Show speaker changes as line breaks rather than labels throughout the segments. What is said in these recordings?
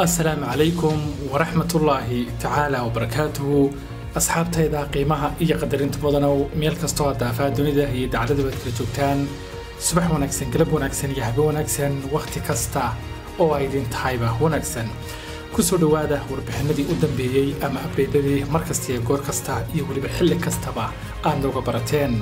asalaamu calaykum waraxmatullaahi tacaala wabarakaatuhu asxaabtayda qiimaha iyo qadarinta mudanow meel kastoo aad daafaa dunida iyo dacladaba ad kala joogtaan subax wanaagsan galab wanaagsan iyo habe wanaagsan wakhti kasta oo ay idin tahayba wanaagsan kusoo dhowaada warbixinadii u dambeeyey ama abdeydadii mar kasta iyo goor kasta iyo weliba xilli kastaba aad nooga barateen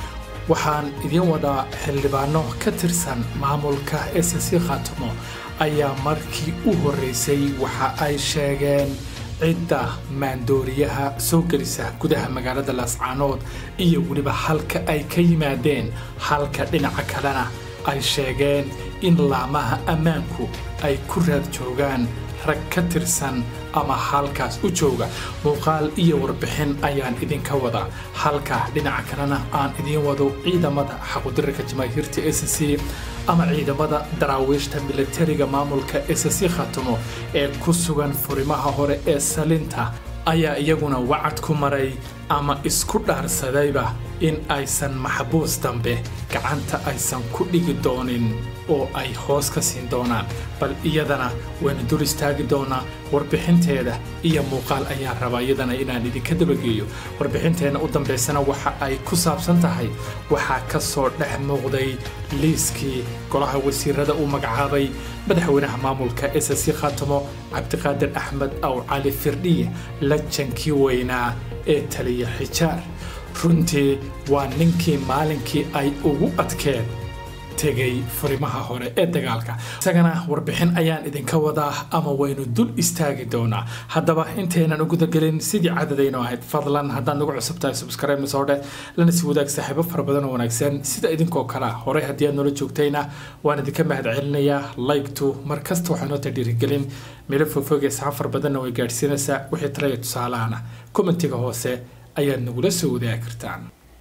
waxaan idiin wadaa xildhibaano ka tirsan maamulka s c khaatimo ayaa markii u horreysay waxa ay sheegeen cidda maandooriyaha soo gelisa gudaha magaalada laascaanood iyo weliba halka ay ka yimaadeen halka dhinaca kalena ay sheegeen in laamaha ammaanku ay ku raad joogaan rag ka tirsan ama halkaas u jooga muuqaal iyo warbixin ayaan idinka wada halka dhinaca kalena aan idiin wado ciidamada xaqudirarka jamaahiirta s c ama ciidamada daraawiishta milatariga maamulka s c khatimo ee ku sugan furimaha hore ee salinta ayaa iyaguna wacad ku maray ama isku dhaarsadayba in aysan maxbuus dambe gacanta aysan ku dhigi doonin oo ay hoos ka siin doonaan bal iyadana waynu dul istaagi doonaa warbixinteeda iyo muuqaal ayaan rabaa iyadana inaan idinka dabageeyo warbixinteenna u dambaysana waxa ay ku saabsan tahay waxaa ka soo dhex muuqday liiskii golaha wasiirada uu magacaabay madaxweynaha maamulka s c khatimo cabdiqaadir axmed aw cali firdhiye lajankii weynaa ee taliya xijaar runtii waa ninkii maalinkii ay ugu adkeen tegay furimaha hore ee dagaalka isagana warbixin ayaan idinka wadaa ama waynu dul istaagi doonaa haddaba intaynan u gudagelin sidii cadadaynu ahayd fadlan haddaad nagu cusub tahay subscribe masoodhe lana si wadaag saaxiibo fara badan oo wanaagsan sida idinkoo kale horey haddii aad noola joogtayna waan idinka mahad celinayaa like-tu mar kasta waxaa noo ta dhiirigelin meelo fogfog ee saxan fara badanna way gaadhsiinaysaa wixii talaya tusaalahana kommentiga hoose ayaad nagula soo wadaagi kartaan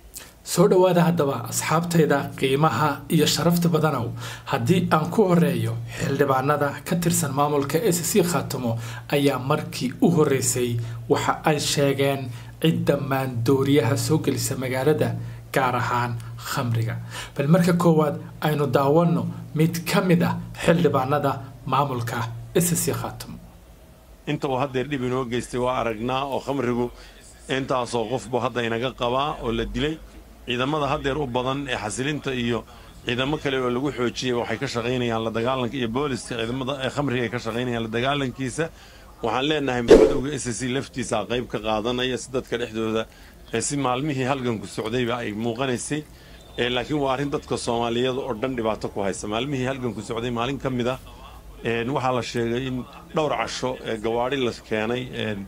soo dhowaada haddaba asxaabtayda qiimaha iyo sharafta badanow haddii aan ku horeeyo xildhibaanada ka tirsan maamulka s c khaatimo ayaa markii u horreysay waxa ay sheegeen cidda maandooriyaha soo gelisa magaalada gaar ahaan khamriga bal marka koowaad aynu daawanno mid ka mid ah xildhibaanada maamulka s c khaatimo
inta uu haddeer dhib inoo geystay waa aragnaa oo khamrigu intaasoo qofbu hadda inaga qabaa oo la dilay ciidamada haddeer u badan ee xasilinta iyo ciidamo kale oo lagu xoojiyey waxay ka shaqaynayaan la dagaalanka iyo booliska ciidamada ee khamriga ay ka shaqaynayaan la dagaalankiisa waxaan leenahay madowga s c laftiisa qayb ka qaadanaya si dadka dhexdooda si maalmihii halganku socdayba ay muuqanaysay laakiin waa arrin dadka soomaaliyeed oo dhan dhibaato ku haysa maalmihii halganku socday maalin ka mid ah waxaa la sheegay in dhowr casho ee gawaadhi la keenay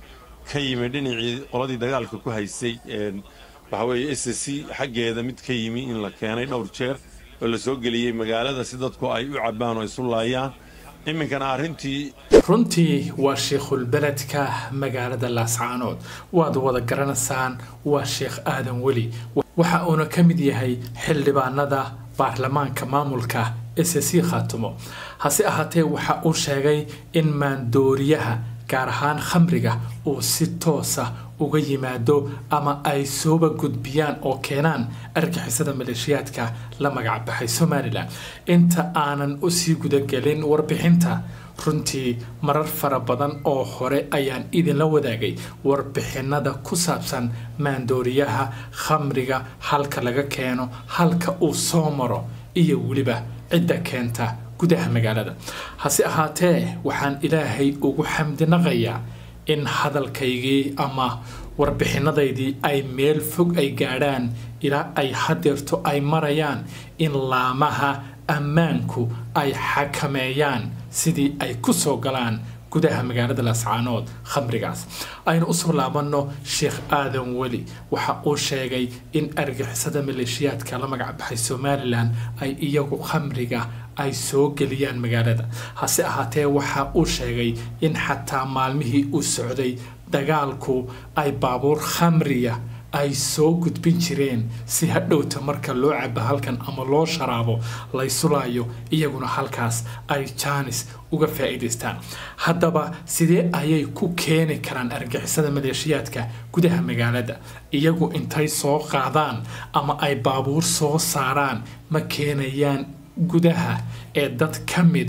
ka yimi dhinacii qoladii dagaalka ku haysay waxa weeye s c xaggeeda mid ka yimi in la keenay dhowr jeer oo la soo geliyey magaalada si dadku ay u cabbaan oo isu laayaan iminkana arrintii
runtii waa sheekhulbeledka magaalada laascaanood waad wada garanaysaan waa sheekh aadan weli waxa uuna ka mid yahay xildhibaanada baarlamaanka maamulka s c khaatimo hase ahaatee waxa uu sheegay in maandooriyaha gaar ahaan khamriga uu si toosa uga yimaado ama ay sooba gudbiyaan oo keenaan argixisada maleeshiyaadka la magacbaxay somalilan inta aanan usii gudagelin warbixinta runtii marar fara badan oo hore ayaan idinla wadaagay warbixinada ku saabsan maandooriyaha khamriga halka laga keeno halka uu soo maro iyo weliba cidda keenta gudaha magaalada hase ahaatee waxaan ilaahay ugu xamdinaqayaa in hadalkaygii ama warbixinadaydii ay meel fog ay gaadhaan ilaa ay hadeerto ay marayaan in laamaha ammaanku ay xakameeyaan sidii ay ku soo galaan gudaha magaalada laascaanood khamrigaas aynu usoo laabanno sheekh aadan weli waxa uu sheegay in argixisada maleeshiyaadka la magacbaxay somalilan ay iyagu khamriga ay soo geliyaan magaalada hase ahaatee waxa uu sheegay in xataa maalmihii uu socday dagaalku ay baabuur khamriya ay soo gudbin jireen si hadhowta marka loo cabo halkan ama loo sharaabo laysulaayo iyaguna halkaas ay jaanis uga faa'iidaystaan haddaba sidee ayay ku keeni karaan argixisada maleeshiyaadka gudaha magaalada iyagu intay soo qaadaan ama ay baabuur soo saaraan ma keenayaan gudaha ee dad ka mid ah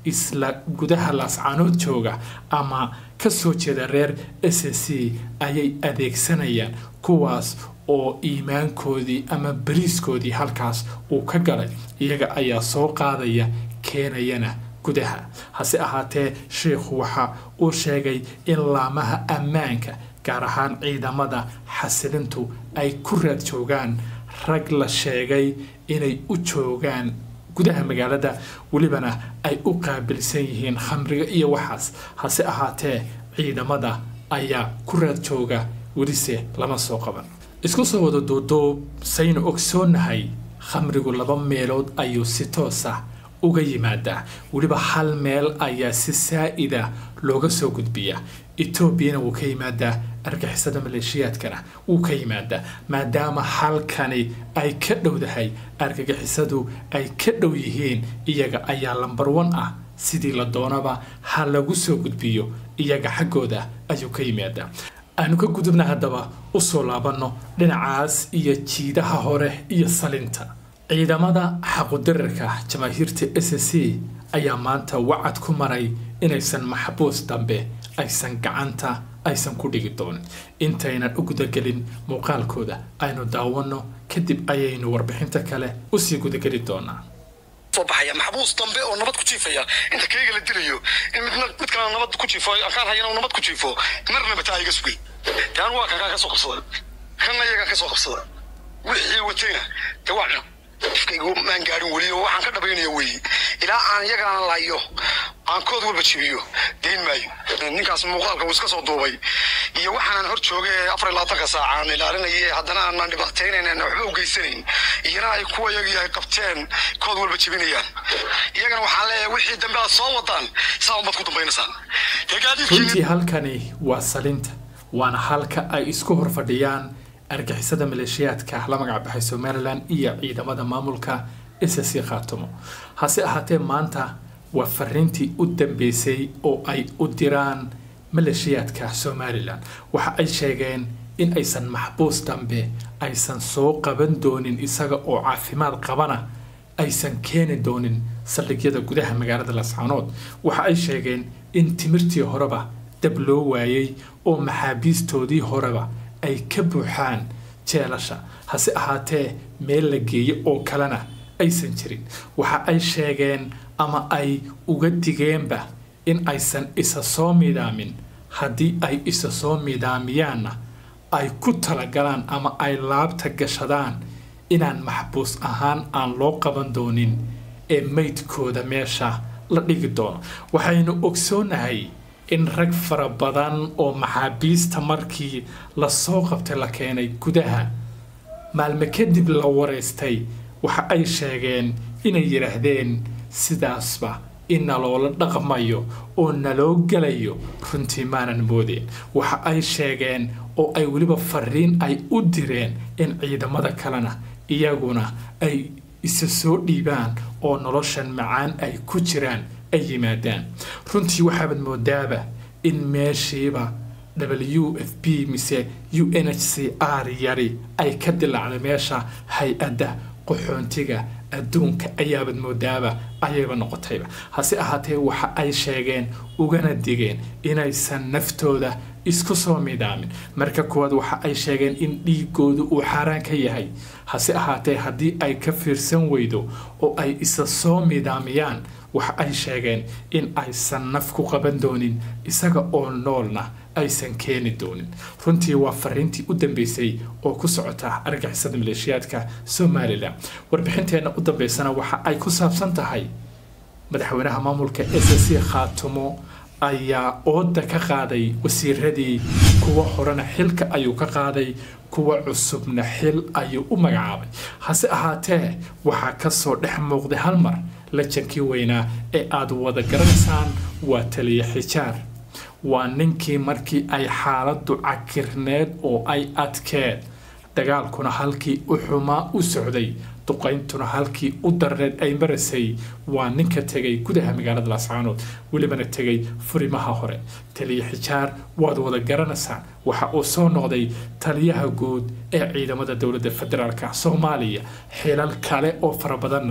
isla gudaha laascaanood jooga ama ka soo jeeda reer s c ayay adeegsanayaan kuwaas oo iimaankoodii ama bariiskoodii halkaas uu ka galay iyaga ayaa soo qaadaya keenayana gudaha hase ahaatee sheikhu waxa uu sheegay in laamaha ammaanka gaar ahaan ciidamada xasilintu ay ku raad joogaan rag la sheegay inay u joogaan gudaha magaalada welibana ay u qaabilsan yihiin khamriga iyo waxaas hase ahaatee ciidamada ayaa ku raad jooga welise lama soo qaban isku soo wada duuduub saynu ogsoonahay khamrigu laba meelood ayuu si toos ah uga yimaadaa weliba hal meel ayaa si saa-ida looga soo gudbiyaa etoobiyana wuu ka yimaadaa argixisada maleeshiyaadkana wuu ka yimaadaa maadaama halkani ay ka dhowdahay argagixisadu ay ka dhow yihiin iyaga ayaa lambar wan ah sidii la doonaba ha lagu soo gudbiyo iyaga xaggooda ayuu ka yimaadaa aanu ka gudubna haddaba usoo laabanno dhinacaas iyo jiidaha hore iyo salinta ciidamada xaqudirarka jamaahiirta s c ayaa maanta wacad ku maray inaysan maxbuus dambe aysan gacanta aysan ku dhigi doonin intaynan u gudagelin muuqaalkooda aynu daawanno kadib ayaynu warbixinta kale usii gudageli doonaa
soo baxaya maxbuus dambe oo nabad ku jiifaya inta kayga la dilayo in midna mid kalena nabad ku jiifo kaan hayana uu nabad ku jiifo marnaba taa iga sugay taan waa kankaan ka soo qabsada kanna iyagaan ka soo qabsada wixii watayna de waa cuna ifkaygu maan gaarin weli oo waxaan ka dhabaynaya weeye ilaa aan iyagana layo aan kood walba jibiyo dayn maayo ninkaas muuqaalka uu iska soo duubay iyo waxaanan hor joogay afar iyo labaatanka saaca aan ilaalinayay haddana aanan dhibaataynayn waxba u geysanayn iyana ay kuwa iyagii ay qabteen kood walba jibinayaan iyagana waxaan leeyahay wixii dambe aad soo wadaan saa unbaad ku dambaynaysaan
runtii halkani waa salinta waana halka ay isku hor fadhiyaan argixisada maleeshiyaadka la magac baxay somalilan iyo ciidamada maamulka s c khaatumo hase ahaatee maanta waa fariintii u dambeysay oo ay u diraan maleeshiyaadka somalilan waxa ay sheegeen in aysan maxbuus dambe aysan soo qaban doonin isaga oo caafimaad qabana aysan keeni doonin saldhigyada gudaha magaalada lascaanood waxa ay sheegeen in timirtii horeba dab loo waayay oo maxaabiistoodii horeba ay ka buuxaan jeelasha hase ahaatee meel la geeyo oo kalena aysan jirin waxa ay sheegeen ama ay uga digeenba in aysan isa soo midaamin haddii ay isa soo midaamiyaanna ay ku talagalaan ama ay laabta gashadaan inaan maxbuus ahaan aan loo qaban doonin ee maydkooda meesha la dhigi doono waxaynu ogsoonahay in rag fara badan oo maxaabiista markii lasoo qabtay la keenay gudaha maalme kadib la wareystay waxa ay sheegeen inay yidhaahdeen sidaasba in naloola dhaqmayo oo naloo gelayo runtii maanan moodeen waxa ay sheegeen oo ay weliba fariin ay u direen in ciidamada kalena iyaguna ay isa soo dhiibaan oo noloshan macaan ay ku jiraan ay yimaadaan runtii waxaabad moodaaba in meeshiiba w f b mise u n h c r yari ay ka dilaacday meesha hay-adda qaxoontiga adduunka ayaabad moodaaba ayayba noqotayba hase ahaatee waxa ay sheegeen ugana digeen inaysan naftooda isku soo midaamin marka kuwaad waxa ay sheegeen in dhiigoodu uu xaaraan ka yahay hase ahaatee haddii ay ka fiirsan weydo oo ay isa soo midaamiyaan waxa ay sheegeen in aysan naf ku qaban doonin isaga oo noolna aysan keeni doonin runtii waa fariintii u dambeysay oo ku socota argixisada maleeshiyaadka somalilan warbixinteenna u dambeysana waxa ay ku saabsan tahay madaxweynaha maamulka s c khaatumo ayaa ooda ka qaaday wasiiradii kuwa horena xilka ayuu ka qaaday kuwa cusubna xil ayuu u magacaabay hase ahaatee waxaa kasoo dhex muuqday hal mar lajankii weynaa ee aada wada garanaysaan waa taliya xijaar waa ninkii markii ay xaaladdu cakirneed oo ay adkeed dagaalkuna halkii u xumaa u socday duqayntuna halkii u darneed ay marasay waa ninka tegay gudaha magaalada laascaanood welibana tegay furimaha hore taliya xijaar waad wada garanaysaan waxa uu soo noqday taliyaha guud ee ciidamada dowladda federaalk soomaaliya xilal kale oo fara badanna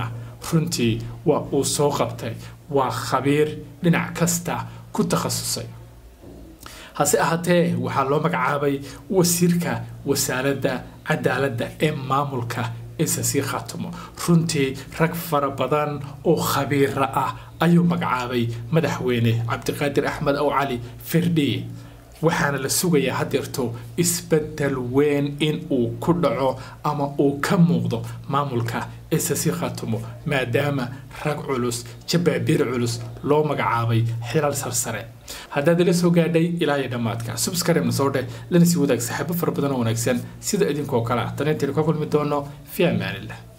runtii waa uu soo qabtay waa khabiir dhinac kasta ku takhasusay hase ahaatee waxaa loo magacaabay wasiirka wasaaradda cadaaladda ee maamulka isasii khaatumo runtii rag fara badan oo khabiira ah ayuu magacaabay madaxweyne cabdiqaadir axmed ow cali firdhi waxaana la sugayaa hadeerto isbedel weyn in uu ku dhaco ama uu ka muuqdo maamulka isasi khaatumo maadaama rag culus jabaabiir culus loo magacaabay xilal sarsare haddaad ila soo gaadhay ilaa iyo dhammaadka subscribe na soo dheh lana sii wadaag saaxiibo fara badan oo wanaagsan sida idinkoo kale ah tan intaynu ka kulmi doono fi amaanillah